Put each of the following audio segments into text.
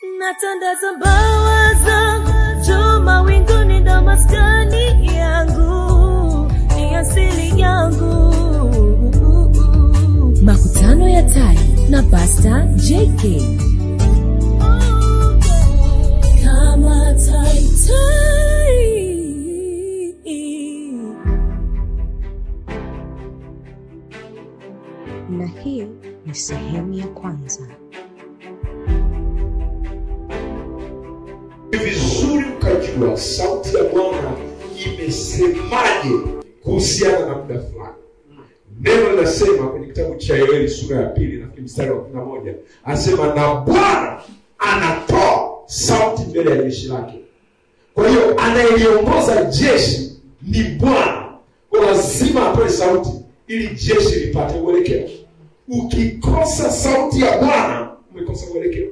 natandaza mbawa zangu juu mawinguni ndo maskani yangu ni asili yangu makutano ya tai na pasta jk kama tai tai na hii ni sehemu ya kwanza ni vizuri ukajua sauti ya bwana imesemaje kuhusiana na muda fulani neno linasema kwenye kitabu cha yoeli sura ya pili nafikiri mstari wa kumi na moja anasema na bwana anatoa sauti mbele ya jeshi lake kwa hiyo anayeliongoza jeshi ni bwana kwa lazima atoe sauti ili jeshi lipate uelekeo ukikosa sauti ya bwana umekosa uelekeo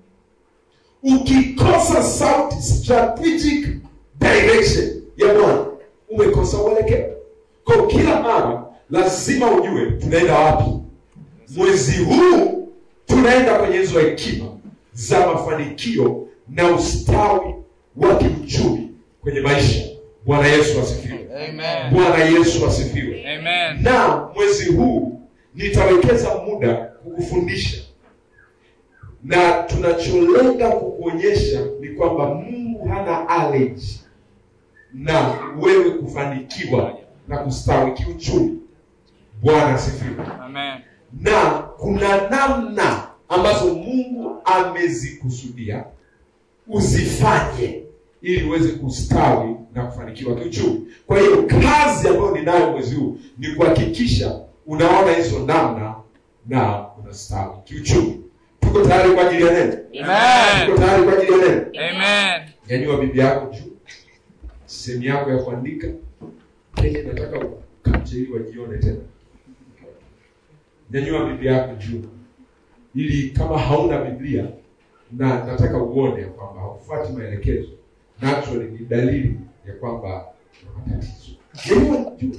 ukikosa sauti strategic direction ya bwana umekosa uelekeo kwa kila mara lazima ujue tunaenda wapi mwezi huu tunaenda kwenye hizo hekima za mafanikio na ustawi wa kiuchumi kwenye maisha bwana yesu asifiwe Amen. bwana yesu asifiwe Amen. na mwezi huu nitawekeza muda kukufundisha na tunacholenga kukuonyesha ni kwamba mungu hana allergy na wewe kufanikiwa na kustawi kiuchumi bwana asifiwe Amen. na kuna namna ambazo mungu amezikusudia uzifanye ili uweze kustawi na kufanikiwa kiuchumi kwa hiyo kazi ambayo ninayo mwezi huu ni kuhakikisha unaona hizo namna na unastawi kiuchumi tuko tayari kwa ajili ya neno Amen. tuko tayari kwa ajili ya neno Amen. nyanyua bibi yako juu sehemu yako ya kuandika kenye nataka ukamche ili wajione tena nyanyua bibi yako juu ili kama hauna biblia na nataka uone ya kwamba haufuati maelekezo naturally ni dalili ya kwamba una matatizo nyanyua juu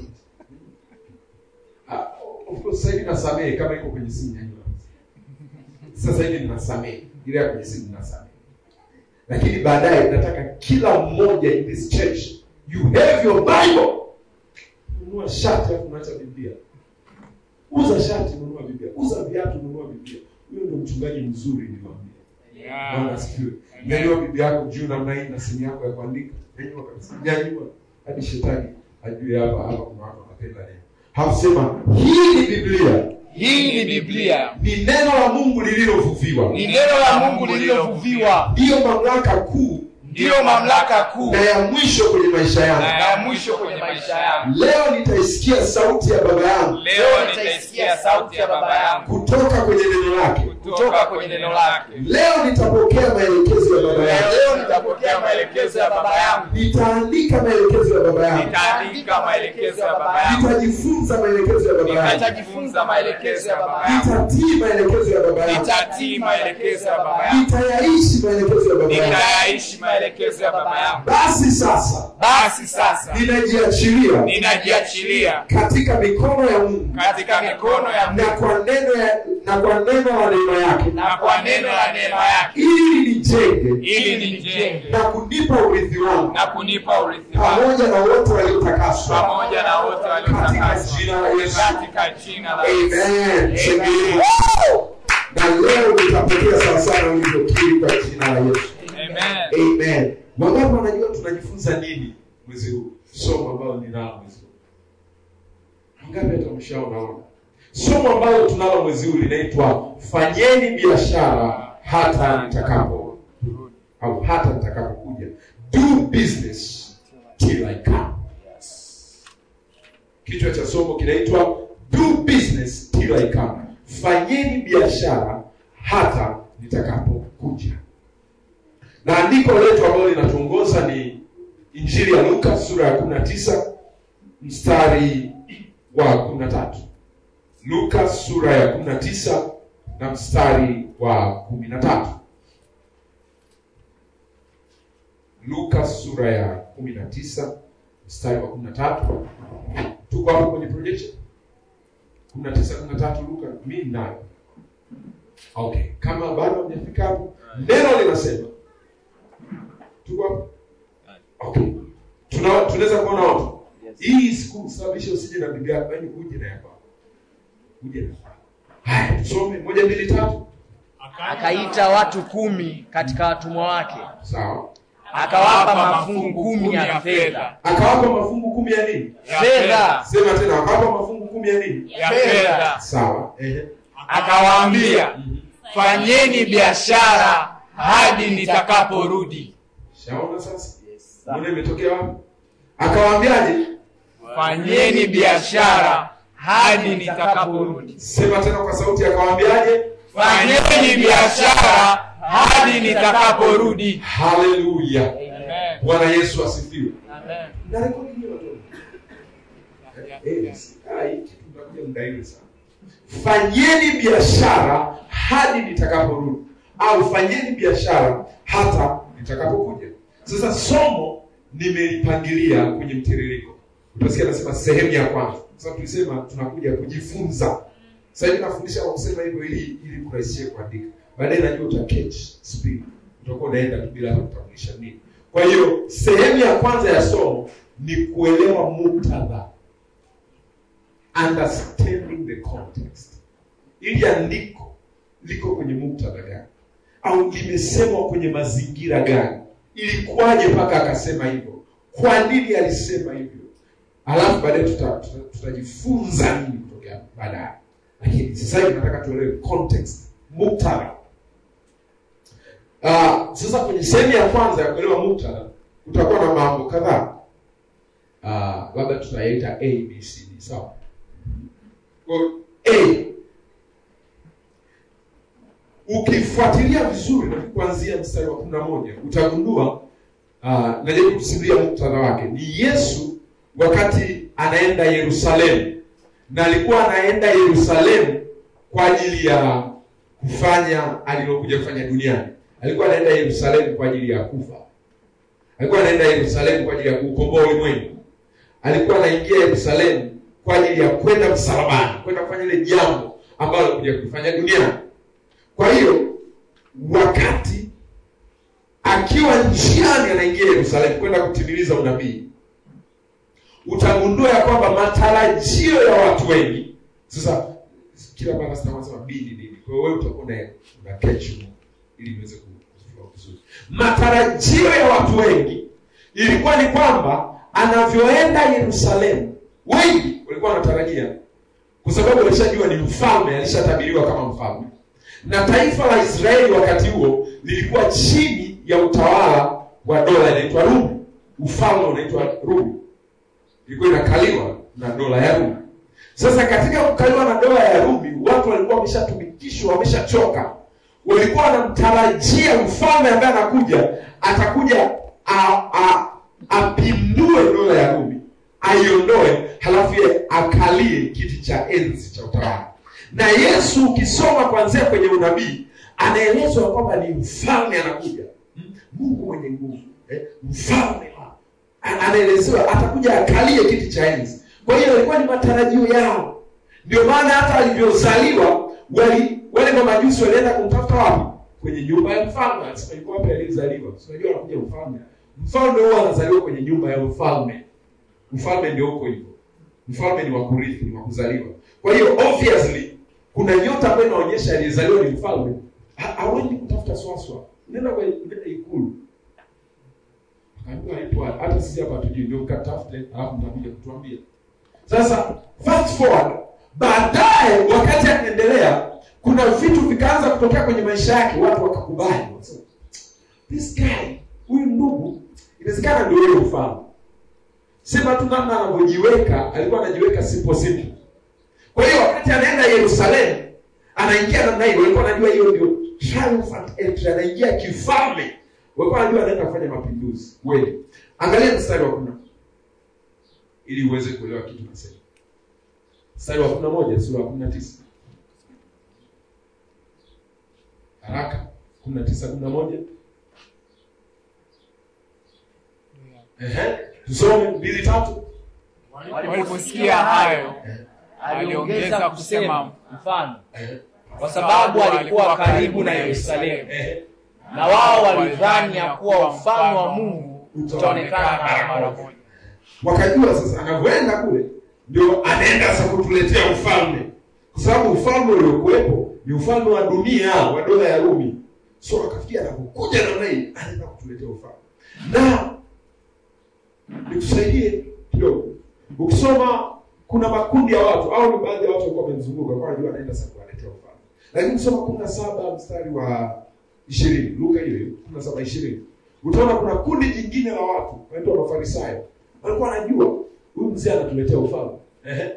Ah, of course sasa hivi nasamehe kama iko kwenye simu nyanyua sasa hivi ninasamehe ile ya kwenye simu ninasamehe lakini baadaye nataka kila mmoja in this church you have your bible nunua shati alafu unaacha biblia uza shati nunua biblia uza viatu nunua biblia huyo ndio mchungaji mzuri niliwaambia bwana Yeah. asifiwe nyanyua bibi yako juu namna hii na simu yako ya kuandika nyanyua kabisa nyanyua hadi shetani ajue hapa hapa kuna watu wanapenda neno hakusema hii ni biblia Hii ni Biblia. ni neno la mungu lililovuviwa Ni neno la Mungu lililovuviwa. ndiyo mamlaka kuu Ndiyo mamlaka kuu na ya mwisho kwenye maisha na yangu ya mwisho kwenye maisha yangu. leo nitaisikia sauti ya baba yangu Leo nitaisikia sauti ya baba yangu kutoka kwenye neno lake kutoka kwenye neno lake. leo nitapokea maelekezo ya baba yangu Leo nitapokea maelekezo ya baba yangu. nitaandika maelekezo ya baba yangu Nitaandika maelekezo ya baba yangu. nitajifunza maelekezo ya baba yangu Nitajifunza maelekezo ya baba yangu. nitatii maelekezo ya baba yangu Nitatii maelekezo ya baba yangu. nitayaishi maelekezo ya baba yangu Nitayaishi maelekezo ya baba yangu. basi sasa Basi sasa ninajiachilia ninajiachilia katika mikono ya mungu katika mikono ya na Mungu kwa neno ya na kwa neno la neema yake na kwa neno la neema yake ili nijenge ili nijenge na kunipa urithi wangu na kunipa urithi wangu pamoja na wote waliotakaswa pamoja na wote katika waliotakaswa jina la Yesu. katika jina la Yesu. Amen. Shangilia. Amen. Na leo nitapokea sawasawa ulivyokiri kwa jina la Yesu. Amen. Amen. Wangapi wanajua tunajifunza nini mwezi huu? Somo ambalo ninalo mwezi huu. Wangapi hata mshaonaona? Somo ambalo tunalo mwezi huu linaitwa fanyeni biashara hata nitakapo au hata nitakapokuja. Do business till I come. Kichwa cha somo kinaitwa do business till I come. Fanyeni biashara hata nitakapokuja. Na andiko letu ambalo linatuongoza ni Injili ya Luka sura ya 19 mstari wa 13. Luka sura ya 19 na mstari wa 13. Luka sura ya 19 mstari wa 13. Tuko hapo kwenye projection 19 13 Luka, mimi nayo okay kama bado hamjafika hapo neno linasema tuko hapo okay Tuna- tunaweza kuona watu hii sikusababisha usije na bibi yako yaani uje na yako uje na yako. haya tusome moja mbili tatu akaita watu kumi katika watumwa wake sawa akawapa mafungu kumi ya fedha akawapa mafungu kumi ya nini Ya fedha sema tena akawapa mafungu kumi ya nini ya fedha sawa ehe akawaambia fanyeni biashara hadi nitakaporudi shaona sasa mbona imetokea wapi akawaambiaje fanyeni biashara hadi nitakaporudi sema tena kwa sauti akawaambiaje fanyeni biashara hadi nitakaporudi haleluya Amen. bwana yesu asifiwe Amen. na rekodi hiyo watoto Eh, si- ah, hii kitu mtakuja mdaili sana fanyeni biashara hadi nitakaporudi au fanyeni biashara hata nitakapokuja sasa somo nimelipangilia kwenye mtiririko utasikia nasema sehemu ya kwanza sasa tulisema tunakuja kujifunza sasa hivi nafundisha kwa kusema hivyo ili ili kurahisishie kuandika baadaye najua uta catch speed utakuwa unaenda tu bila hata kutambulisha nini kwa hiyo sehemu ya kwanza ya somo ni kuelewa muktadha understanding the context ili andiko liko kwenye muktadha gani au limesemwa kwenye mazingira gani ilikuwaje mpaka akasema hivyo kwa nini alisema hivyo alafu baadaye tuta- tuta- tutajifunza nini kutokea baadaye lakini sasa hivi nataka tuelewe context muktadha uh, sasa kwenye sehemu ya kwanza ya kuelewa muktadha kutakuwa na mambo kadhaa uh, labda tutayaita a b c d sawa Kwa hiyo, a ukifuatilia vizuri na kuanzia mstari wa kumi na moja utagundua uh, najaribu kusimulia muktadha wake ni yesu wakati anaenda yerusalemu na alikuwa anaenda yerusalemu kwa ajili ya kufanya alilokuja kufanya duniani alikuwa anaenda yerusalemu kwa ajili ya kufa alikuwa anaenda yerusalemu kwa ajili ya kuukomboa ulimwengu alikuwa anaingia yerusalemu kwa ajili ya kwenda msalabani kwenda kufanya ile jambo ambalo alikuja kufanya duniani kwa hiyo wakati akiwa njiani anaingia yerusalemu kwenda kutimiliza unabii utagundua ya kwamba matarajio ya watu wengi sasa kila mara sitamasema bili nini kwa hiyo wewe utakuwa una una catch huko, ili niweze ku- kufahamu vizuri matarajio ya watu wengi ilikuwa ni kwamba anavyoenda yerusalemu wengi walikuwa wanatarajia kwa sababu walishajua ni mfalme alishatabiriwa kama mfalme na taifa la israeli wakati huo lilikuwa chini ya utawala wa dola inaitwa rumi ufalme unaitwa rumi ilikuwa inakaliwa na dola ya rumi sasa katika kukaliwa na dola ya rumi watu walikuwa wameshatumikishwa wameshachoka walikuwa wanamtarajia mfalme ambaye anakuja atakuja a- a- apindue dola ya rumi aiondoe halafu ye akalie kiti cha enzi cha utawala na yesu ukisoma kuanzia kwenye unabii anaelezwa kwamba ni mfalme anakuja Mm, mungu mwenye nguvu eh, mfalme wa- A- anaelezewa atakuja akalie kiti cha enzi kwa hiyo ilikuwa ni matarajio yao ndio maana hata alivyozaliwa wali wale mamajusi walienda kumtafuta wapi kwenye nyumba ya mfalme anasema yuko wapi aliyezaliwa Si unajua anakuja mfalme mfalme huwa anazaliwa kwenye nyumba ya mfalme mfalme ndio huko hivyo mfalme ni wa kurithi ni wa kuzaliwa kwa hiyo obviously kuna nyota ambayo inaonyesha aliyezaliwa ni mfalme Ha- hawendi kutafuta swaswa nenda kwa nenda ikulu akaambiwa ipo hata sisi hapa hatujui ndio mkatafute alafu mtakuja kutuambia sasa fast forward baadaye wakati anaendelea kuna vitu vikaanza kutokea kwenye maisha yake watu wakakubali Wakasema, this guy huyu ndugu inawezekana ndio yule mfalme sema tu namna anavyojiweka alikuwa anajiweka simple simple kwa hiyo wakati anaenda yerusalemu anaingia namna hiyo walikuwa wanajua hiyo ndio triumphant entry anaingia kifalme walikuwa wanajua anaenda kufanya mapinduzi kweli angalia mstari wa kuna ili uweze kuelewa kitu nasema mstari wa kumi na moja sura ya kumi na tisa haraka kumi na tisa kumi na moja Ehe, tusome mbili tatu waliposikia hayo aliongeza kusema mfano Ehe, kwa sababu alikuwa karibu na Yerusalemu, Ehe. na wao walidhani ya kuwa ufalme wa Mungu utaonekana mara mara moja. wakajua sasa anavyoenda kule ndio anaenda sasa kutuletea ufalme kwa sababu ufalme uliokuwepo ni ufalme wa dunia wa dola ya rumi so akafikia anapokuja namna hii anaenda kutuletea ufalme na nikusaidie kidogo ukisoma kuna makundi ya watu au ni baadhi ya watu walikuwa wamemzunguka kwa anajua anaenda sasa kuwaletea ufalme lakini ukisoma kumi na saba mstari wa ishirini luka hiyo hiyo kumi na saba ishirini utaona kuna kundi jingine la watu wanaitwa mafarisayo walikuwa wanajua huyu mzee anatuletea ufalme Ehe.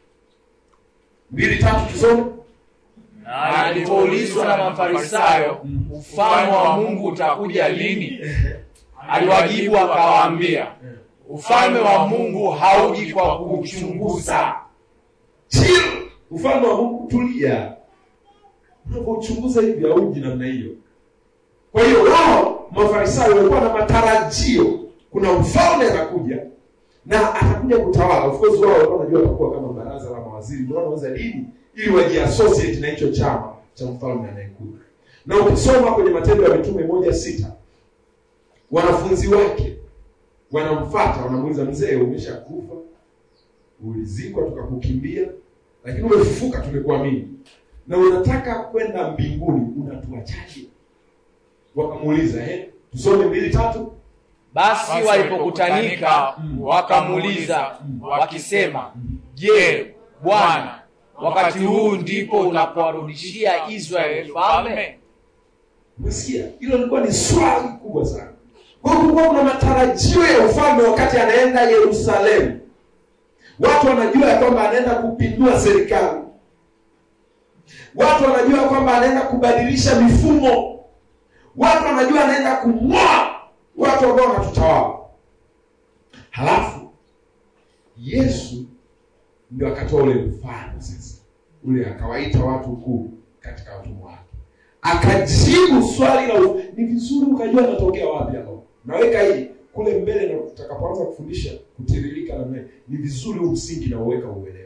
mbili tatu tusome Na alipoulizwa na Mafarisayo, ufalme wa Mungu utakuja lini? Aliwajibu akawaambia, ufalme wa Mungu hauji kwa kuchunguza, chill ufalme wa mungu tulia unapochunguza hivi hauji namna hiyo kwa hiyo wao mafarisayo walikuwa na matarajio kuna mfalme anakuja na atakuja kutawala of course wao walikuwa wanajua atakuwa kama baraza la mawaziri ndio wanaweza dini ili wajiassociate na hicho chama cha mfalme anayekuja na ukisoma kwenye matendo ya mitume moja sita wanafunzi wake wanamfata wanamuuliza mzee umeshakufa ulizikwa tukakukimbia lakini umefufuka tumekuamini na unataka kwenda mbinguni unatuachaje wakamuuliza eh tusome mbili tatu basi walipokutanika wakamuuliza wakisema, je, Bwana, wakati huu ndipo unapowarudishia Israeli falme? umesikia hilo lilikuwa ni swali kubwa sana kwa hiyo kulikuwa kuna matarajio ya ufalme wakati anaenda yerusalemu watu wanajua ya kwamba anaenda kupindua serikali watu wanajua kwamba anaenda kubadilisha mifumo watu wanajua anaenda kumng'oa watu ambao wanatutawala halafu yesu ndio akatoa ule mfano sasa ule akawaita watu kuu katika watumwa wake akajibu swali la u- ni vizuri ukajua anatokea wapi hapo naweka hii kule mbele na utakapoanza kufundisha kutiririka namna hii, ni vizuri huu msingi na uweka uelewa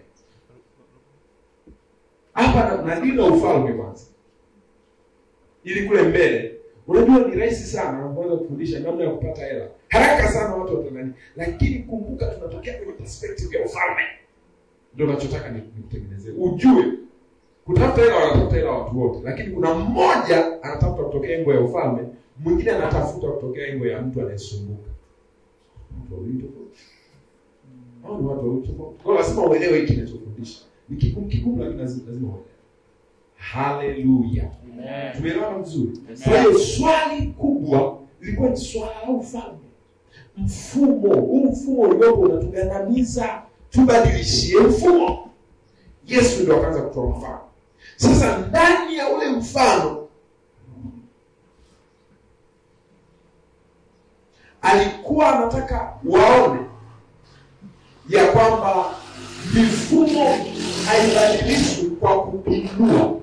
hapa na- nadili na ufalme kwanza ili kule mbele unajua ni rahisi sana unapoanza kufundisha namna ya kupata hela haraka sana watu watanani lakini kumbuka tunatokea kwenye perspective ya ufalme ndio nachotaka ni- nikutengenezee ujue kutafuta hela wanatafuta hela watu wote lakini kuna mmoja anatafuta kutokea engo ya ufalme mwingine anatafuta kutokea engo ya mtu anayesumbuka Watu wawili tofauti. Hao ni watu wawili tofauti. Kwa hiyo lazima uelewe hiki kinachofundisha ni kigumu kigumu lakini lazima lazima uelewe haleluya tumeelewana vizuri kwa hiyo swali kubwa lilikuwa ni swala la ufalme mfumo huu mfumo uliopo unatugandamiza tubadilishie mfumo yesu ndio akaanza kutoa mfano sasa ndani ya ule mfano alikuwa anataka waone ya kwamba mifumo haibadilishwi kwa kupindua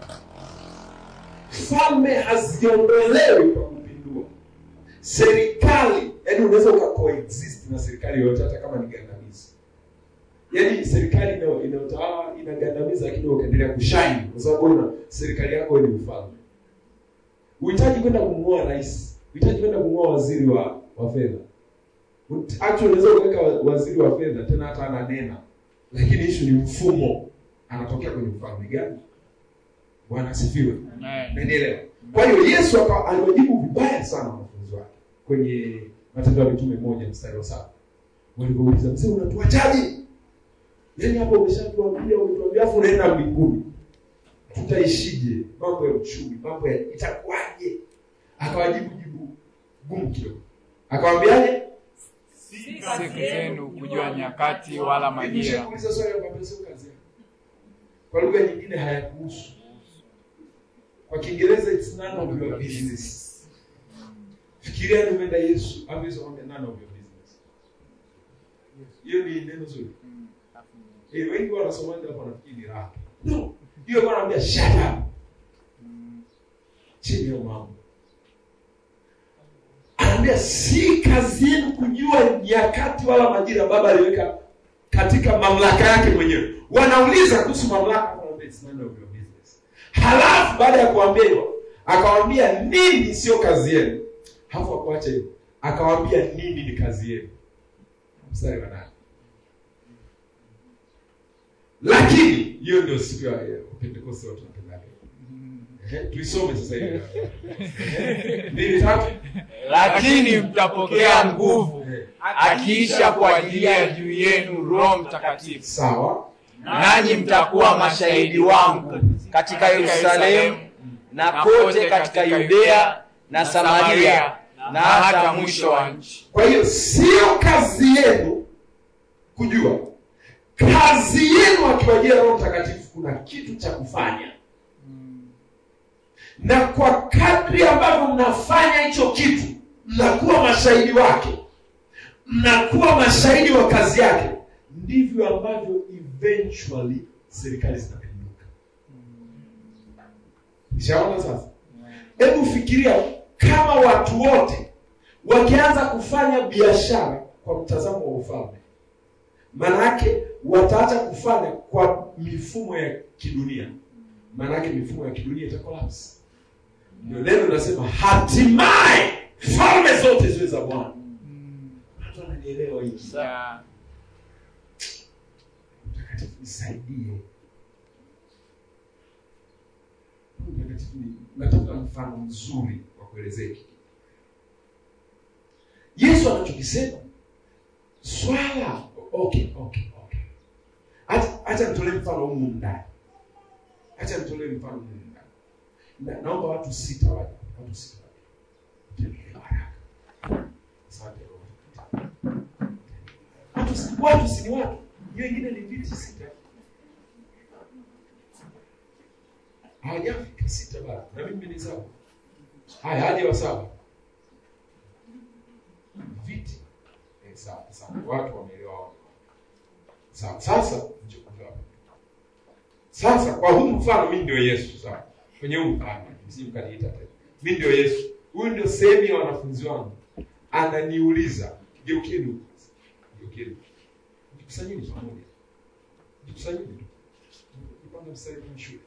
falme haziondolewi kwa kupindua serikali yani unaweza ukacoexist na serikali yoyote hata kama ni gandamizi yaani serikali inayo- inayotawala inagandamiza lakini wewe ukaendelea kushine kwa sababu wewe una serikali yako wewe ni mfalme uhitaji kwenda kumng'oa rais uhitaji kwenda kumng'oa waziri wa wa fedha Ut- actually unaweza kuweka wa- waziri wa fedha tena hata ananena lakini ishu ni mfumo anatokea kwenye ufalme gani bwana asifiwe Umenielewa? Kwa hiyo Yesu aka- aliwajibu vibaya sana wanafunzi wake kwenye Matendo ya Mitume moja mstari wa saba walipouliza mzee, unatuachaje? Yaani hapo umeshatuambia, umetuambia afu unaenda mbinguni, tutaishije? Mambo ya uchumi, mambo ya itakuwaje? Akawajibu jibu gumu kidogo, akawaambiaje? si kazi zenu kujua nyakati wala majira Nikishakuuliza swali akwambia sio kazi yako. Kwa lugha nyingine hayakuhusu. Kwa Kiingereza it's none of your business. Fikiria ni umeenda Yesu, au Yesu akwambia none of your business. Hiyo ni neno zuri. Eh, wengi wanasomaji hapo wanafikiri ni raha. No. Hiyo kwa anaambia shut up. Chini ya mambo. Anaambia si kazi yenu kujua nyakati wala majira baba aliweka katika mamlaka yake mwenyewe. Wanauliza kuhusu mamlaka, anaambia it's none of your business. halafu baada ya kuambia hivyo akawambia nini sio kazi yenu hafu akuacha hivyo akawambia nini ni kazi yenu mstari wa nane lakini hiyo ndio siku ya ya pentekoste watu wanapendaga Ehe, tuisome sasa hivi mbili tatu lakini mtapokea nguvu Ehe, akiisha kuajilia juu yenu roho mtakatifu sawa nanyi mtakuwa mashahidi wangu katika yerusalemu na kote katika yudea na samaria na hata mwisho wa nchi kwa hiyo sio kazi yenu kujua kazi yenu akiwajia roho mtakatifu kuna kitu cha kufanya na kwa kadri ambavyo mnafanya hicho kitu mnakuwa mashahidi wake mnakuwa mashahidi wa kazi yake ndivyo ambavyo eventually serikali zinapinduka ishaona sasa hebu fikiria kama watu wote wakianza kufanya biashara kwa mtazamo wa ufalme maanake wataacha kufanya kwa mifumo ya kidunia maanake mifumo ya kidunia itakolapsi ndio neno linasema hatimaye falme zote ziwe za bwana watu wananielewa hiki Ya. mtakatifu nisaidie mtakatifu ni- natafuta mfano mzuri wa kuelezea hiki yesu anachokisema swala okay okay okay Acha- acha nitolee mfano humu ndani acha nitolee mfano humu ndani Na- naomba watu sita waje watu sita waje Tembea haraka asante Roho. watu si- watu si ni watu hiyo ingine ni viti sita hawajafika sita bado na mimi ni saba haya haje wa saba viti eh, sawa sawa watu wameelewa sawa sasa njoo hapa sasa kwa huu mfano mimi ndio yesu sawa kwenye huu mfano msije mkaniita tena mimi ndio yesu huyu ndio sehemu ya wanafunzi wangu ananiuliza geukeni huku geukeni jikusanyeni pamoja jikusanyeni nipanga mstari kwenye shule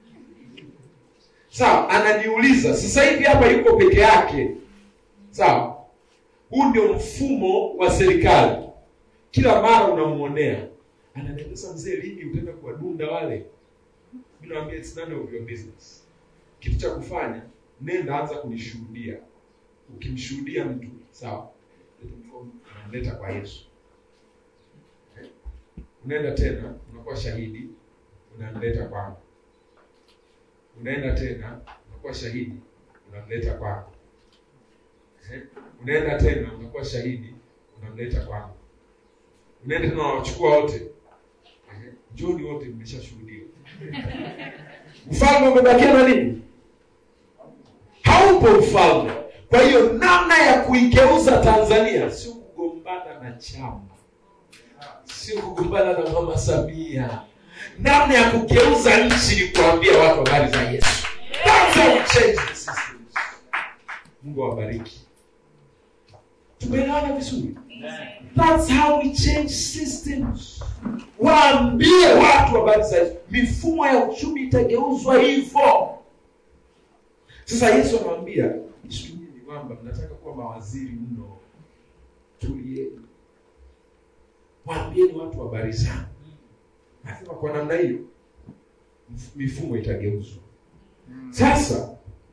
sawa ananiuliza sasa hivi hapa yuko peke yake sawa huu ndio mfumo wa serikali kila mara unamwonea ananiambia sasa mzee lini utaenda kuwadunda wale mi nawambia it's none of your business kitu cha kufanya nenda anza kunishuhudia ukimshuhudia mtu sawa leta mkono, unamleta kwa yesu Eh, unaenda tena unakuwa shahidi unamleta kwangu unaenda tena unakuwa shahidi unamleta kwangu Eh, unaenda tena unakuwa shahidi unamleta kwangu unaenda tena unawachukua wote Eh, njoni wote mmeshashuhudiwa ufalme umebakia na nini haupo ufalme kwa hiyo namna ya kuigeuza tanzania sio kugombana na chama sio kugombana na mama samia namna ya kugeuza nchi ni kuambia watu habari za yesu That's how we change the system. mungu awabariki tumeelewana vizuri That's how we change systems. Waambie watu habari za Yesu. Mifumo ya uchumi itageuzwa hivyo. Sasa Yesu anawaambia ishu nyinyi ni kwamba mnataka kuwa mawaziri mno, tulieni, waambieni watu habari zangu. Nasema kwa namna hiyo mf- mifumo itageuzwa. Sasa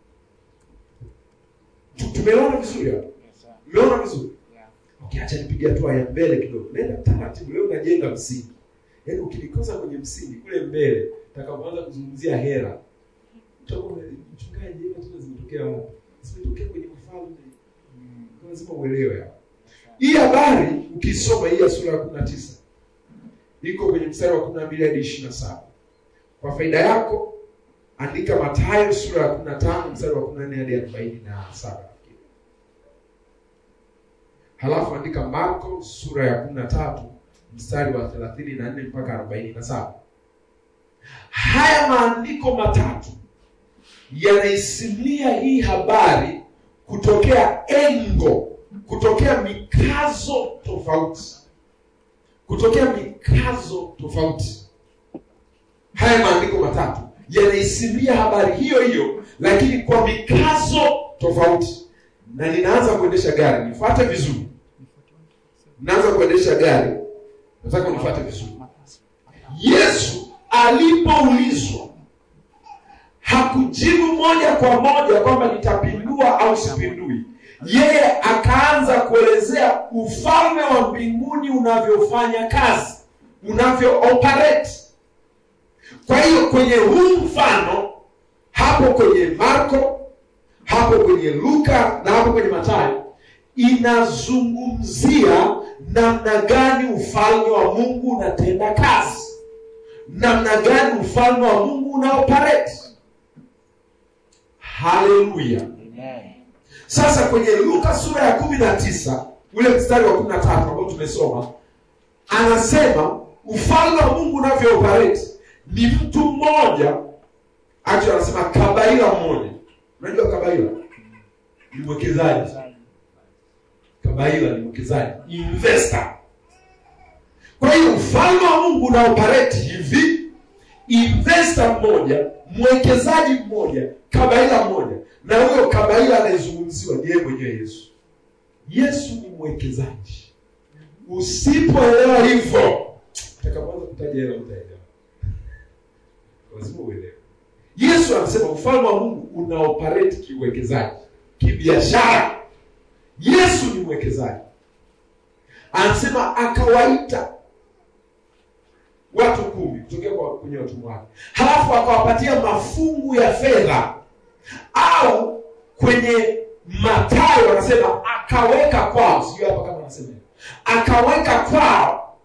tu- tumeona vizuri hapo, umeona vizuri Yeah. okay, acha nipige hatua ya mbele kidogo nenda taratibu leo unajenga msingi yaani ukinikosa kwenye msingi kule mbele takapoanza kuzungumzia hera utakuwa ume- mchungaji hela tena zimetokea wapi zimetokea kwenye ufalme Kwa lazima uelewe hapa hii habari ukisoma hii ya sura ya kumi na tisa iko kwenye mstari wa kumi na mbili hadi ishiri na saba kwa faida yako andika matayo sura ya kumi na tano mstari wa kumi na nne hadi arobaini na saba nafikiri halafu andika marko sura ya kumi na tatu mstari wa thelathini na nne mpaka arobaini na saba haya maandiko matatu yanaisimulia hii habari kutokea engo kutokea mikazo tofauti kutokea mikazo tofauti haya maandiko matatu yanaisimulia habari hiyo hiyo lakini kwa mikazo tofauti na ninaanza kuendesha gari nifuate vizuri naanza kuendesha gari nataka unifuate vizuri yesu alipoulizwa hakujibu moja kwa moja kwamba nitapindua au sipindui yeye akaanza kuelezea ufalme wa mbinguni unavyofanya kazi unavyo operate kwa hiyo kwenye huu mfano hapo kwenye marko hapo kwenye luka na hapo kwenye matayo inazungumzia namna gani ufalme wa mungu unatenda kazi namna gani ufalme wa mungu unaoperate haleluya Amen. sasa kwenye luka sura ya kumi na tisa ule mstari wa kumi na tatu ambao tumesoma anasema ufalme wa mungu unavyooperate ni mtu mmoja actually anasema kabaila mmoja unajua kabaila ni mwekezaji kabaila ni mwekezaji investor kwa hiyo ufalme wa mungu unaoperate hivi investor mmoja mwekezaji mmoja kabaila mmoja na huyo kabaila anayezungumziwa ni yeye mwenyewe yesu yesu ni mwekezaji usipoelewa hivyo utakapoanza kutaja hela utaelewa lazima uelewe yesu anasema ufalme wa mungu unaoperate kiuwekezaji kibiashara yesu ni mwekezaji anasema akawaita watu kumi kutokea kwa kwenye watumwa wake halafu akawapatia mafungu ya fedha au kwenye matayo wanasema akaweka kwao sijui hapa kama anasema hivyo. akaweka kwao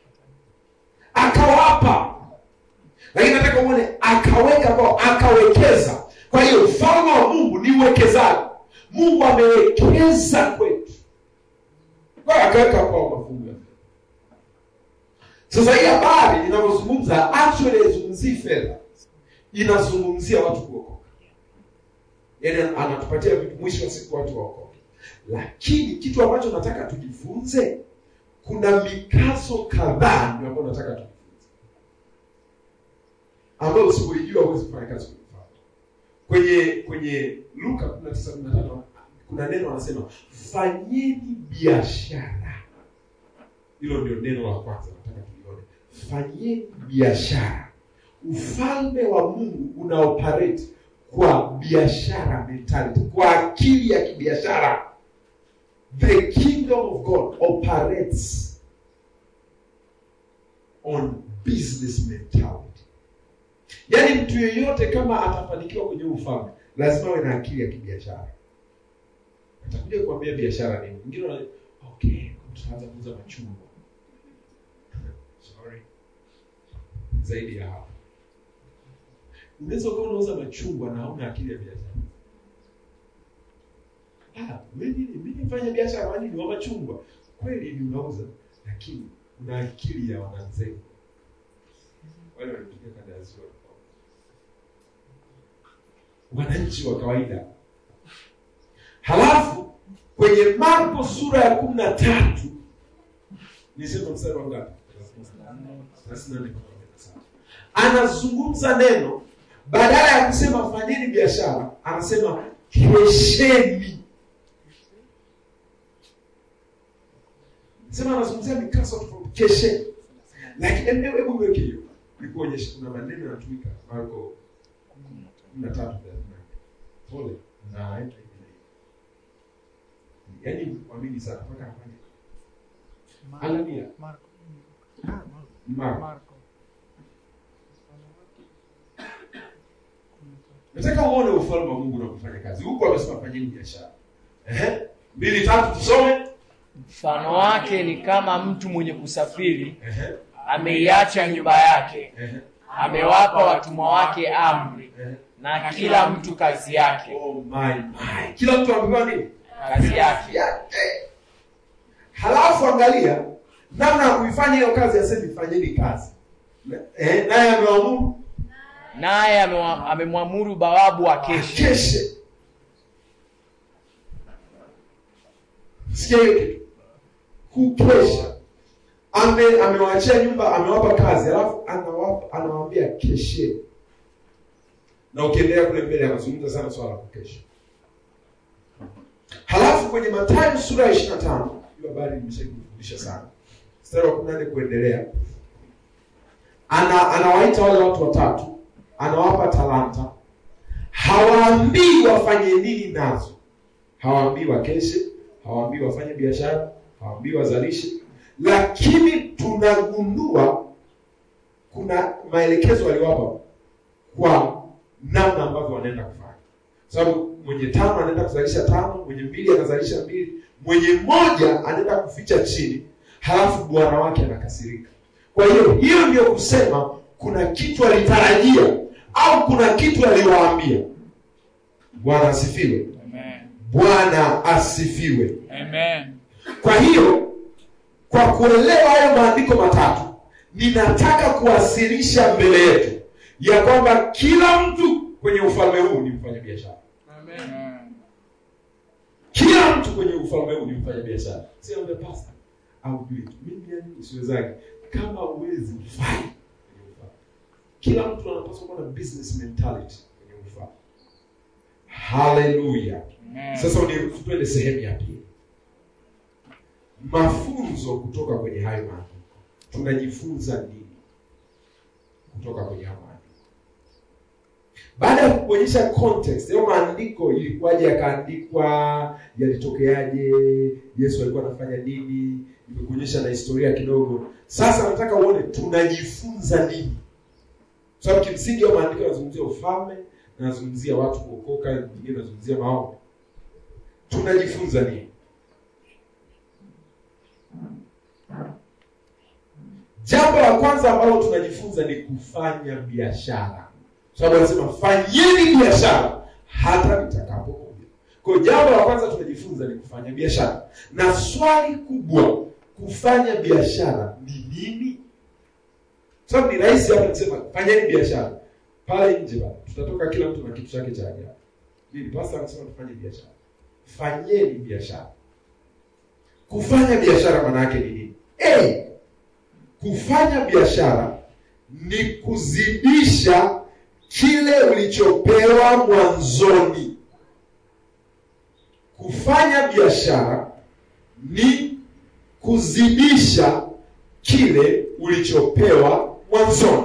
akawapa lakini nataka uone akaweka kwao akawekeza kwa hiyo ufalme wa mungu ni uwekezaji mungu amewekeza kwetu kwa hiyo akaweka kwao mafungu ya fedha sasa hii habari inavyozungumza actually haizungumzii fedha inazungumzia watu kuokoka yaani anatupatia vitu mwisho wa siku watu waokoke lakini kitu ambacho nataka tujifunze kuna mikazo kadhaa ndio ambayo nataka tujifunze ambayo usipoijua huwezi kufanya kazi kwenye mfano kwenye kwenye luka 19:15 kuna neno anasema fanyeni biashara hilo ndio neno la kwanza nataka tulione fanyeni biashara ufalme wa mungu una operate kwa biashara mentality kwa akili ya kibiashara the kingdom of god operates on business mentality yaani mtu yeyote kama atafanikiwa kwenye huu ufalme lazima awe na akili ya kibiashara atakuja kuambia biashara nini mwingine wana- okay tutaanza kuuza machungwa sorry zaidi ya hapo unaweza ukawa unauza machungwa na hauna akili ya biashara Ah, mimi mimi mfanya biashara wani ni wa machungwa kweli ni unauza lakini una akili ya wananzengo wale walitokea kanda ya ziwa wananchi wa kawaida halafu kwenye marko sura ya kumi na tatu nisema mstari wa ngapi Thelathini na nne mpaka arobaini na saba. anazungumza neno badala ya kusema fanyeni biashara anasema kesheni sema anazungumzia mikaso tofauti kesheni lakini hebu hebu niweke hiyo nikuonyeshe kuna maneno yanatumika marko kumi na tatu thelathini na nne. pole na hivi na hivi. yaani mwamini sana mpaka afanye angalia Marko. marko nataka uone ufalme wa mungu unapofanya kazi huku amesema fanyeni biashara Ehe. mbili tatu tusome mfano wake ni kama mtu mwenye kusafiri Ehe. ameiacha nyumba yake Ehe. amewapa watumwa wake amri Ehe. na kila mtu kazi yake Oh my my. kila mtu amepewa nini kazi yake yake halafu angalia namna ya kuifanya hiyo kazi asemi fanyeni kazi Na- eh, naye ameamuru naye amewa- amemwamuru bawabu akeshe keshe sikia hiyo kitu kukesha ame amewaachia nyumba amewapa kazi alafu anawapa anawaambia keshe na ukiendelea kule mbele anazungumza sana swala la kukesha halafu kwenye matayo sura ya ishiri na tano hiyo habari nimeshakufundisha sana mstari wa kumi na nne kuendelea ana anawaita wale watu watatu anawapa talanta hawaambii wafanye nini nazo hawaambii wakeshe hawaambii wafanye biashara hawaambii wazalishe lakini tunagundua kuna maelekezo aliwapa kwa namna ambavyo wanaenda kufanya sababu mwenye tano anaenda kuzalisha tano mwenye mbili anazalisha mbili mwenye mmoja anaenda kuficha chini halafu bwana wake anakasirika kwa hiyo hiyo ndio kusema kuna kitu alitarajia au kuna kitu aliwaambia bwana asifiwe Amen. bwana asifiwe Amen. kwa hiyo kwa kuelewa hayo maandiko matatu ninataka kuwasilisha mbele yetu ya kwamba kila mtu kwenye ufalme huu ni mfanya biashara Amen. kila mtu kwenye ufalme huu ni mfanya biashara siambe pasta au jui mimi yani usiwezake kama uwezi ufai kwenye ufalme kila mtu anapaswa kuwa na business mentality kwenye ufalme haleluya Amen. sasa uniruhusu twende sehemu ya pili mafunzo kutoka kwenye hayo maandiko tunajifunza nini kutoka kwenye hayo maandiko baada ya kuonyesha context hayo maandiko ilikuwaje yakaandikwa yalitokeaje yesu alikuwa anafanya nini imekuonyesha na historia kidogo sasa nataka uone tunajifunza nini Kwa sababu kimsingi hayo maandiko yanazungumzia ufalme yanazungumzia watu kuokoka nyingine yanazungumzia maombi tunajifunza nini jambo la kwanza ambalo tunajifunza ni kufanya biashara Kwa sababu anasema fanyeni biashara hata nitakapokuja kwa hiyo jambo la kwanza tunajifunza ni kufanya biashara na swali kubwa kufanya biashara ni nini Kwa sababu ni rahisi hapa kusema fanyeni biashara pale nje bana tutatoka kila mtu na kitu chake cha ajabu nini pasta anasema tufanye biashara fanyeni biashara kufanya biashara maana yake ni nini A, kufanya biashara ni kuzidisha kile ulichopewa mwanzoni kufanya biashara ni kuzidisha kile ulichopewa mwanzoni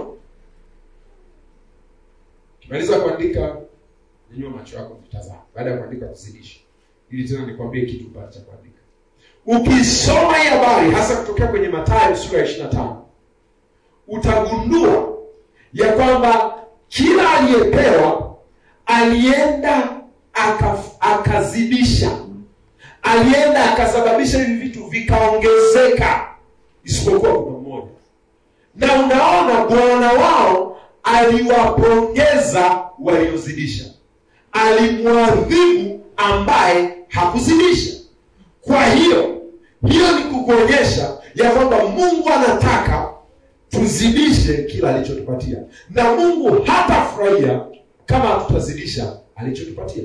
kimaliza kuandika nyanyua macho yako vitazama baada ya kuandika kuzidisha ili tena nikwambie kitu baada cha kuandika ukisoma hii habari hasa kutokea kwenye matayo sura ya ishiri na tano utagundua ya kwamba kila aliyepewa alienda aka, akazidisha alienda akasababisha hivi vitu vikaongezeka isipokuwa kuna mmoja na unaona bwana wao aliwapongeza waliozidisha alimwadhibu ambaye hakuzidisha kwa hiyo hiyo ni kukuonyesha ya kwamba mungu anataka tuzidishe kila alichotupatia na mungu hatafurahia kama hatutazidisha alichotupatia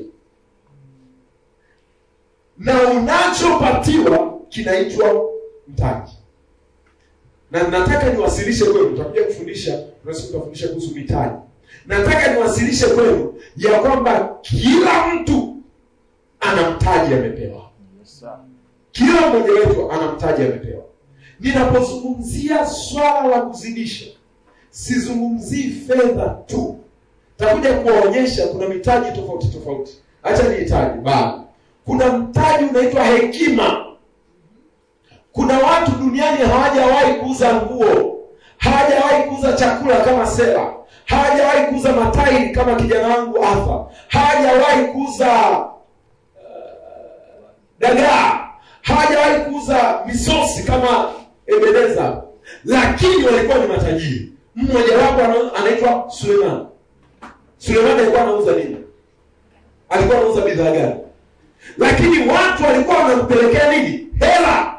na unachopatiwa kinaitwa mtaji na nataka niwasilishe kwenu nitakuja kufundisha unaweza kutafundisha kuhusu mitaji nataka niwasilishe kwenu ya kwamba kila mtu ana mtaji amepewa kila mmoja wetu ana mtaji amepewa ninapozungumzia swala la kuzidisha sizungumzii fedha tu takuja kuwaonyesha kuna mitaji tofauti tofauti hacha nihitaji bali kuna mtaji unaitwa hekima kuna watu duniani hawajawahi kuuza nguo hawajawahi kuuza chakula kama sera hawajawahi kuuza matairi kama kijana wangu afa hawajawahi kuuza uh, dagaa hawajawahi kuuza misosi kama ebeneza lakini walikuwa ni matajiri mmojawapo ana- anaitwa suleiman suleiman alikuwa anauza nini alikuwa anauza bidhaa gani lakini watu walikuwa wanampelekea nini hela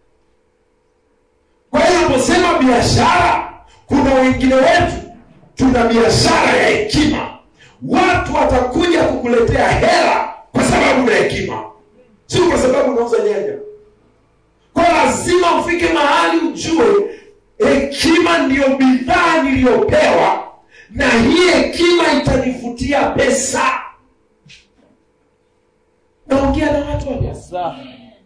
kwa hiyo unaposema biashara kuna wengine wetu tuna biashara ya hekima watu watakuja kukuletea hela kwa sababu ya hekima sio kwa sababu unauza nyanya kwa lazima ufike mahali ujue hekima ndiyo bidhaa niliyopewa na hii hekima itanivutia pesa naongea na watu hapa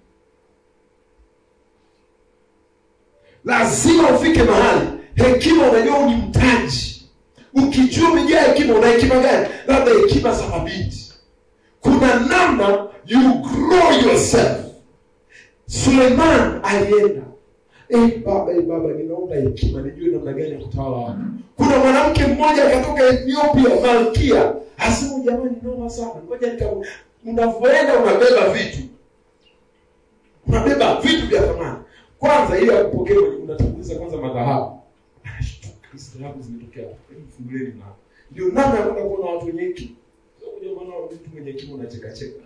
lazima ufike mahali hekima unajua huu ni mtaji ukijua umejaa hekima una hekima gani labda hekima za mabinti kuna namna you grow yourself suleiman alienda Eh, baba eh, baba ninaomba hekima nijue namna gani ya kutawala watu kuna mwanamke mmoja akatoka ethiopia malkia asema jamani noma sana ngoja nika unavyoenda unabeba vitu unabeba vitu vya thamani kwanza ili akupokee kwenye unatanguliza kwanza madhahabu anashtuka hizi dhahabu zimetokea wapi? Hebu fungulieni mlango ndio namna ya kwenda kuona watu wenye hekima Sio kuja maana mtu mwenye hekima unachekacheka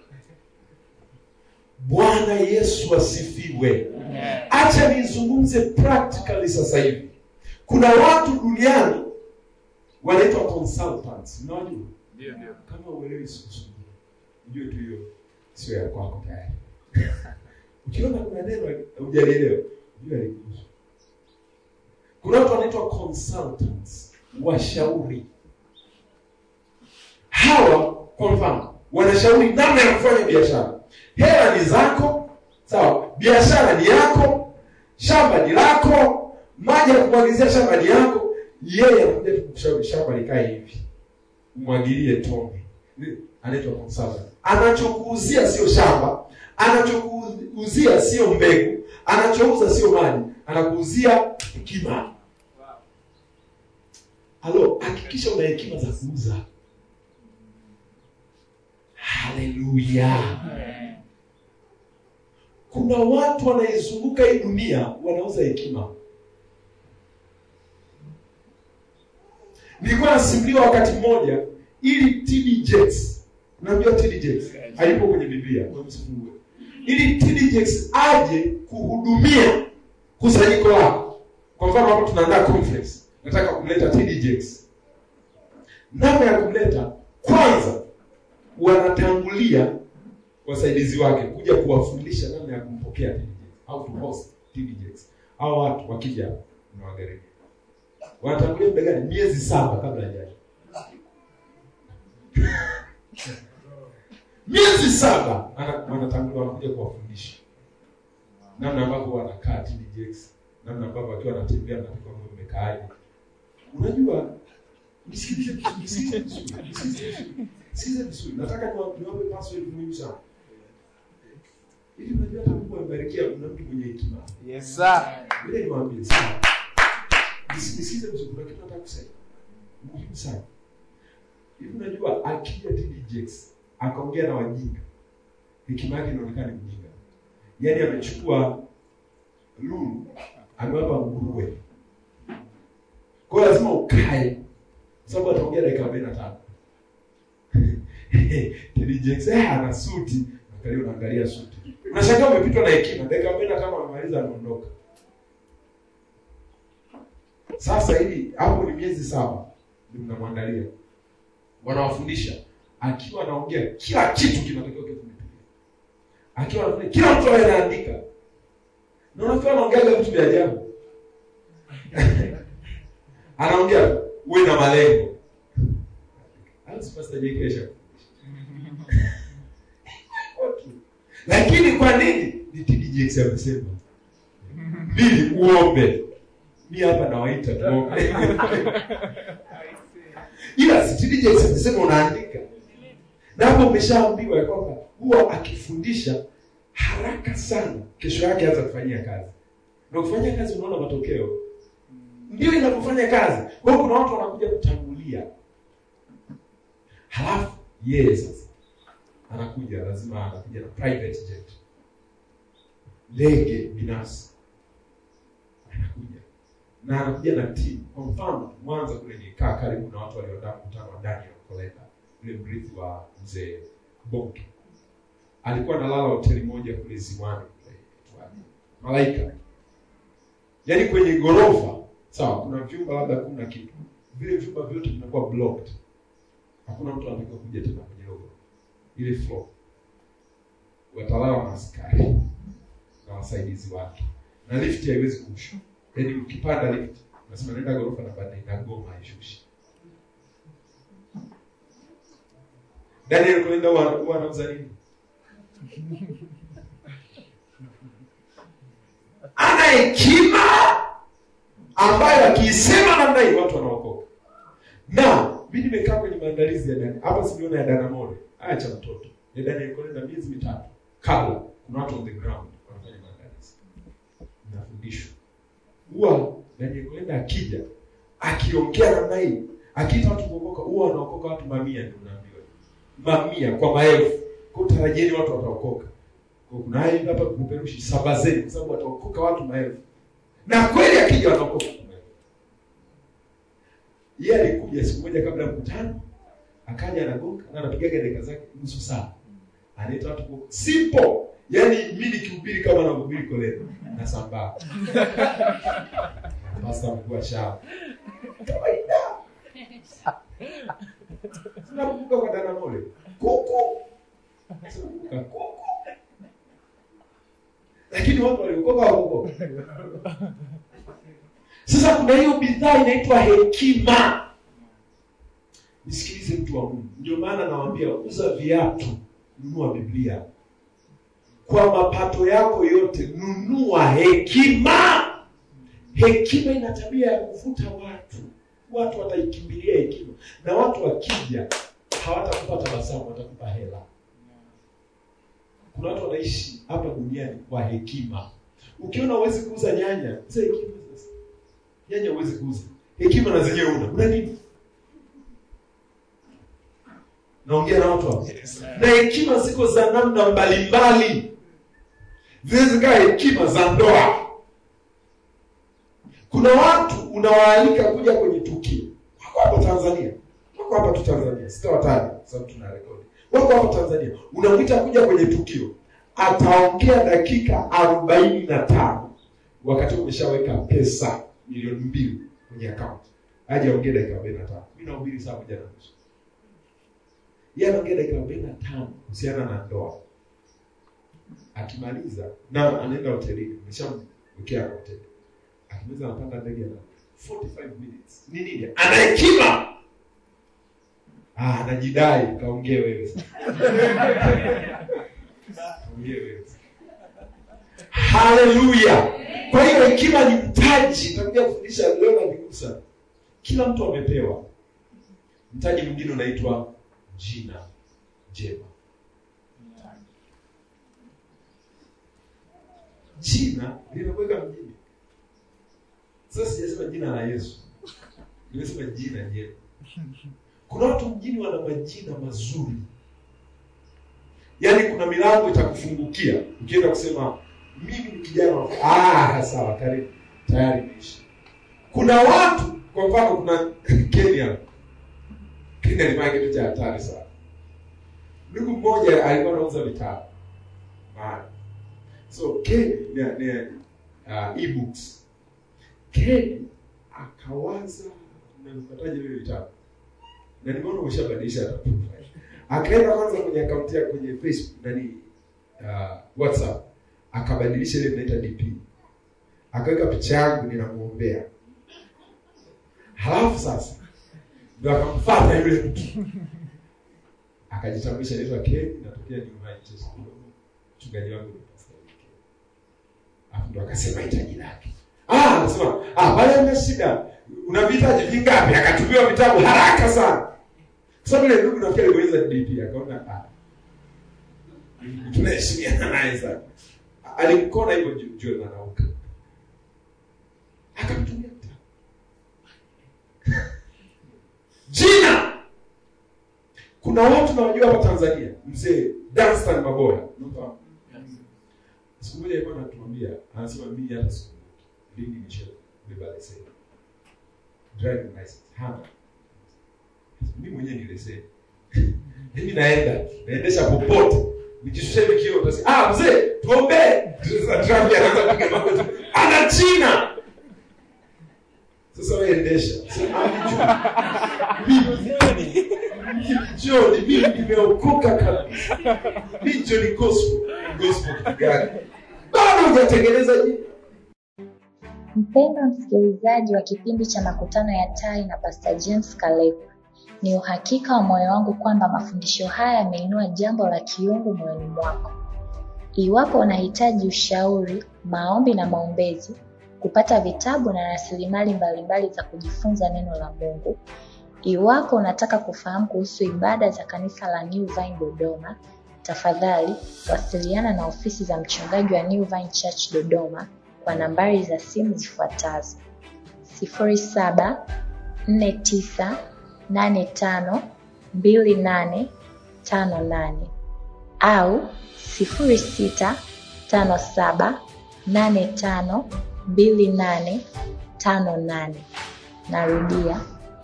bwana yesu asifiwe acha nizungumze practically sasa hivi kuna watu duniani wanaitwa consultants unawajua Ndio, ndio. kama uelewi sikusudia ujue tu hiyo sio ya kwako tayari ukiona kuna neno hujalielewa ujue alikuhusu kuna watu wanaitwa consultants washauri hawa kwa mfano wanashauri namna ya kufanya biashara hela ni zako sawa biashara ni yako shamba ni lako maji ya kumwagizia shamba ni yako yeye anakuja tu kukushauri shamba likae hivi umwagilie tone Ni- anaitwa consultant anachokuuzia sio shamba anachokuuzia sio mbegu anachouza sio maji anakuuzia hekima halo hakikisha una hekima za kuuza haleluya kuna watu wanaizunguka hii dunia wanauza hekima nilikuwa nasimuliwa wakati mmoja ili TD Jakes unamjua TD Jakes alipo kwenye Biblia wewe msifungue ili TD Jakes aje kuhudumia kusanyiko lako kwa mfano hapo tunaandaa conference nataka kumleta TD Jakes namna ya kumleta kwanza wanatangulia wasaidizi wake kuja kuwafundisha namna ya kumpokea TD Jakes au to host TD Jakes hao watu wakija unawagharimu wanatangulia muda gani miezi saba kabla hajaja miezi saba ana- wanatangulia wanakuja kuwafundisha namna ambavyo wanakaa TDJX namna ambavyo wakiwa wanatembea na kwamba mmekaaje unajua nisikilize vizuri, nisikilize vizuri, nisikilize vizuri. Sikiza vizuri nataka niwa- niwape password muhimu sana ili unajua hata Mungu amebarikia kuna mtu mwenye hekima Yes, sir. Ngoja niwaambie sana. Nisi- Nisikize vizuri, kuna kitu nataka kusema. Muhimu sana. Hivi unajua akija TD Jakes akaongea na wajinga, hekima yake inaonekana ni mjinga. Yaani amechukua lulu amewapa nguruwe. Kwa hiyo lazima ukae, kwa sababu ataongea dakika arobaini na tano. TD Jakes eh, ana suti, angalia, unaangalia suti, unashangaa umepitwa na hekima. Dakika arobaini na tano amemaliza, anaondoka. Sasa hili hapo ni miezi saba ndio mnamwandalia, wanawafundisha akiwa anaongea kila kitu kinatakiwa kiwe kimetulia, akiwa anafanya kila mtu awe anaandika, na unafikia anaongeaga vitu vya ajabu anaongea uwe na malengo. Hayo si Pastor JK Esha. Lakini kwa nini? Ni TD Jakes amesema. Mbili, uombe mi hapa nawaita tuombe ila si TD Jakes amesema unaandika na hapo umeshaambiwa ya kwamba huwa akifundisha haraka sana kesho yake hata kufanyia kazi na kufanyia kazi unaona matokeo ndio inapofanya kazi kwa hiyo kuna watu wanakuja kutangulia halafu yeye sasa anakuja lazima anakuja na private jet ndege binafsi anakuja na anakuja na timu. Kwa mfano, Mwanza kule nikaa karibu na watu walioandaa mkutano wa Daniel Kolenda, yule mrithi wa mzee Bonke. Alikuwa analala hoteli moja kule Ziwani kule inaitwaje? Malaika, yaani kwenye ghorofa sawa, kuna vyumba labda kumi na kitu, vile vyumba vyote vinakuwa blocked, hakuna mtu anatakiwa kuja tena kwenye logo ile floor, watalala na askari na wasaidizi wake, na lift haiwezi kushuka yaani ukipanda lift unasema naenda ghorofa namba nne inagoma haishushi daniel kuenda huwa huwa anauza nini ana hekima ambayo akiisema namna hii watu wanaokoka na mi nimekaa kwenye maandalizi ya dani hapa siniona ya danamore haya cha mtoto ya daniel kolenda miezi mitatu kabla kuna watu on the ground wanafanya maandalizi nafundishwa huwa daniel kolenda akija akiongea namna hii akiita watu kuokoka huwa wanaokoka watu mamia ndio unaambiwa mamia kwa maelfu kwa tarajieni watu wataokoka kwa kuna haya hapa kupeperushi sabazeni kwa sababu wataokoka watu maelfu na kweli akija wanaokoka watu maelfu yeye alikuja siku moja kabla ya mkutano akaja anagonga na anapigaga dakika zake nusu saa anaita watu kwa simple yaani mi nikihubiri kama nahubiri koleni na sambaa basa amekuwa shamba kawaida tunakumbuka kwa dana mole kuku Tunakumbuka kuku lakini watu waliokoka wakokoka sasa kuna hiyo bidhaa inaitwa hekima nisikilize mtu wa mungu ndio maana nawambia uza viatu nunua biblia kwa mapato yako yote nunua hekima hekima ina tabia ya kuvuta watu watu wataikimbilia hekima na watu wakija hawatakupa tabasamu watakupa hela kuna watu wanaishi hapa duniani kwa hekima ukiona huwezi kuuza nyanya uza hekima sasa nyanya huwezi kuuza hekima na zenyewe una una nini naongea na watu hapa na hekima ziko za namna mbalimbali zinaweza zikawa hekima za ndoa kuna watu unawaalika kuja kwenye tukio wako hapa tanzania wako hapa tu tanzania sitawataja kwa sababu tuna rekodi wako hapa tanzania unamwita kuja kwenye tukio ataongea dakika arobaini na tano wakati umeshaweka pesa milioni mbili kwenye akaunti aje aongee dakika arobaini na tano mi nahubiri saa moja na nusu yeye anaongea dakika arobaini na tano kuhusiana na ndoa akimaliza na anaenda hotelini ameshamwekea na hoteli akimaliza anapanda ndege na 45 minutes ni nini ana hekima ah anajidai kaongee wewe sasa. kaongee wewe sasa. haleluya kwa hiyo hekima ni mtaji nitakuja kufundisha leo na vigusa kila mtu amepewa mtaji mwingine unaitwa jina jema jina linakuweka mjini sasa sijasema jina la yesu nimesema jina jema kuna watu mjini wana majina mazuri yaani kuna milango itakufungukia ukienda kusema mimi ni kijana wa ah, sawa karibu tayari imeisha kuna watu kwa mfano kuna kenya kenya alifanya kitu cha hatari sana ndugu mmoja alikuwa anauza vitabu mahali so kenya ni, ni uh, ebooks kenya akawaza napataje vile vitabu na nimeona umeshabadilisha hata profile akaenda kwanza kwenye akaunti yake kwenye facebook nani uh, whatsapp akabadilisha ile mnaita dp akaweka picha yangu ninamwombea halafu sasa ndo akamfata yule mtu akajitambulisha naitwa Ken natokea New Manchester kidogo mchungaji wangu ni pastor Ken alafu ndo akasema hitaji lake ah anasema ah pale hamna shida una vitaji vingapi akatumiwa vitabu haraka sana kwa sababu ile ndugu nafikiri aliweza DP akaona ah tunaheshimiana naye sana alimkona hivyo juu juu anauka akamtumia vitabu jina kuna watu nawajua hapa tanzania mzee danstan maboya unamfahamu siku moja alikuwa anatuambia anasema mimi hata siku lini nimeshabeba leseni driving license hana mimi mwenyewe ni leseni mimi naenda naendesha popote nikishusha hivi kioo utasi ah mzee tuombee sasa traffic anaanza kupiga magoti ana jina sasa wewe endesha sema mimi John, mimi nimeokoka kabisa. Mimi John gospel, gospel kitu gani? Bado hujatengeneza jina. Mpendwa msikilizaji wa kipindi cha makutano ya tai na Pastor James Kaleku, Ni uhakika wa moyo wangu kwamba mafundisho haya yameinua jambo la kiungu moyoni mwako. Iwapo unahitaji ushauri, maombi na maombezi, kupata vitabu na rasilimali mbalimbali za kujifunza neno la Mungu, iwapo unataka kufahamu kuhusu ibada za kanisa la New Vine Dodoma, tafadhali wasiliana na ofisi za mchungaji wa New Vine Church Dodoma kwa nambari za simu zifuatazo: 0749852858 au 0657852858. Narudia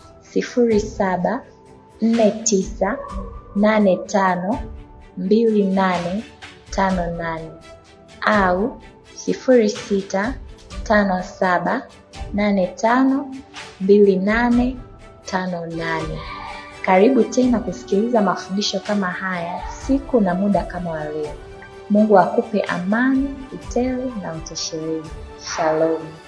0749852858 au 0657852858. Karibu tena kusikiliza mafundisho kama haya siku na muda kama wa leo. Mungu akupe amani, utele na utoshelevu. Shalom.